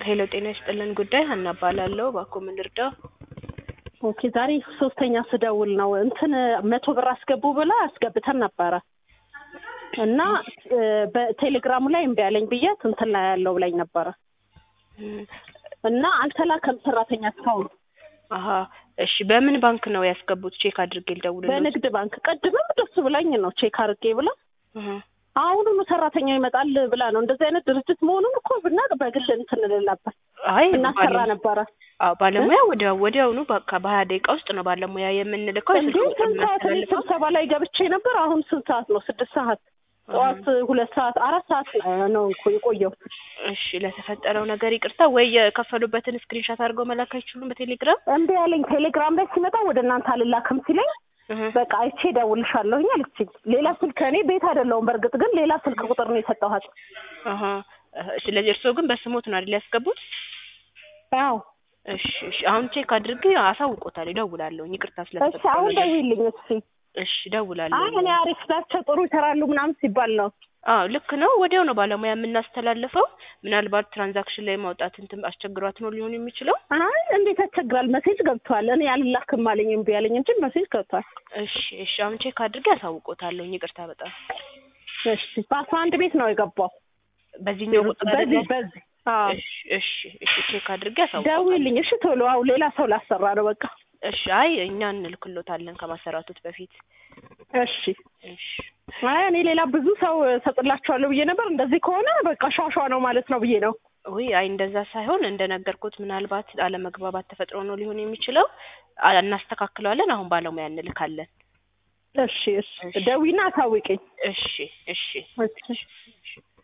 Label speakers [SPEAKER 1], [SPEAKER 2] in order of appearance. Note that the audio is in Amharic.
[SPEAKER 1] ሄሎ ጤና ይስጥልን ጉዳይ ሀና እባላለሁ። እባክዎ ምን ልርዳው?
[SPEAKER 2] ኦኬ ዛሬ ሶስተኛ ስደውል ነው እንትን መቶ ብር አስገቡ ብላ አስገብተን ነበረ እና በቴሌግራሙ ላይ እምቢ አለኝ ብያት እንትን ላይ ያለው ብላኝ ነበረ እና አልተላከም ሰራተኛ እስካሁን
[SPEAKER 1] አሀ እሺ በምን ባንክ ነው ያስገቡት? ቼክ አድርጌ ልደውልልዎት።
[SPEAKER 2] በንግድ ባንክ ቅድምም ደስ ብላኝ ነው ቼክ አድርጌ ብላ
[SPEAKER 1] እህ
[SPEAKER 2] አሁኑኑ ሰራተኛ ይመጣል ብላ ነው። እንደዚህ አይነት ድርጅት መሆኑን እኮ ብናቅ በግል እንትን እንላለን
[SPEAKER 1] አይ
[SPEAKER 2] እናሰራ
[SPEAKER 1] ባለ-
[SPEAKER 2] ነበረ።
[SPEAKER 1] አዎ ባለሙያ ወዲያው ወዲያውኑ በቃ በሀያ ደቂቃ ውስጥ ነው ባለሙያ የምንልከው።
[SPEAKER 2] እንዴ
[SPEAKER 1] የስልክ ቁጥር
[SPEAKER 2] ስንት ሰዓት እኔ
[SPEAKER 1] የምናስተላልፈው።
[SPEAKER 2] ስብሰባ ላይ ገብቼ ነበር። አሁን ስንት ሰዓት ነው? ስድስት ሰዓት ጠዋት ሁለት ሰዓት አራት ሰዓት ነው እኮ የቆየው።
[SPEAKER 1] እሺ ለተፈጠረው ነገር ይቅርታ። ወይ የከፈሉበትን ስክሪንሻት አድርገው መላክ አይችሉም በቴሌግራም?
[SPEAKER 2] እምቢ አለኝ። ቴሌግራም ላይ ሲመጣ ወደ እናንተ አልላክም ሲለኝ
[SPEAKER 1] እህ
[SPEAKER 2] በቃ አይቼ እደውልልሻለሁኝ አለችኝ። ሌላ ስልክ እኔ ቤት አይደለሁም በእርግጥ ግን ሌላ ስልክ ቁጥር ነው የሰጠኋት።
[SPEAKER 1] አሀ እህ ስለዚህ እርስዎ ግን በስሞት ነው አይደል ያስገቡት?
[SPEAKER 2] አዎ
[SPEAKER 1] እሺ እሺ አሁን ቼክ አድርጌ አሳውቆታል። እደውላለሁ። ይቅርታ
[SPEAKER 2] እሺ
[SPEAKER 1] ስለተፈጠረው
[SPEAKER 2] አሁን
[SPEAKER 1] ነገር።
[SPEAKER 2] ደውይልኝ እስኪ።
[SPEAKER 1] እሺ እደውላለሁ።
[SPEAKER 2] አይ እኔ አሪፍ ናቸው ጥሩ ይሰራሉ ምናምን ሲባል ነው።
[SPEAKER 1] አዎ ልክ ነው። ወዲያው ነው ባለሙያ የምናስተላልፈው። ምናልባት ትራንዛክሽን ላይ ማውጣት እንትን አስቸግሯት ነው ሊሆን የሚችለው።
[SPEAKER 2] አይ እንዴት ያስቸግራል? መሴጅ ገብቷል። እኔ አልላክም አለኝ እምቢ አለኝ እንጂ መሴጅ ገብቷል።
[SPEAKER 1] እሺ እሺ አሁን ቼክ አድርጌ አሳውቆታለሁ። ይቅርታ በጣም
[SPEAKER 2] እሺ በአስራ አንድ ቤት ነው የገባው።
[SPEAKER 1] በዚህኛው ቁጥር
[SPEAKER 2] በዚህ
[SPEAKER 1] አይደለም?
[SPEAKER 2] በዚህ አዎ
[SPEAKER 1] እሺ እሺ እሺ ቼክ አድርጌ አሳውቆታለሁ።
[SPEAKER 2] ደውይልኝ እሺ ቶሎ። አዎ ሌላ ሰው ላሰራ ነው በቃ።
[SPEAKER 1] እሺ አይ እኛ እንልክሎታለን ከማሰራቱት በፊት።
[SPEAKER 2] እሺ
[SPEAKER 1] እሺ
[SPEAKER 2] አይ እኔ ሌላ ብዙ ሰው ሰጥላችኋለሁ ብዬ ነበር። እንደዚህ ከሆነ በቃ ሿሿ ነው ማለት ነው ብዬ ነው።
[SPEAKER 1] ውይ አይ እንደዛ ሳይሆን እንደነገርኩት ምናልባት አለመግባባት ተፈጥሮ ነው ሊሆን የሚችለው። አ- እናስተካክለዋለን። አሁን ባለሙያ እንልካለን።
[SPEAKER 2] እሺ እሺ ደዊና አሳውቂኝ።
[SPEAKER 1] እሺ እሺ
[SPEAKER 2] እሺ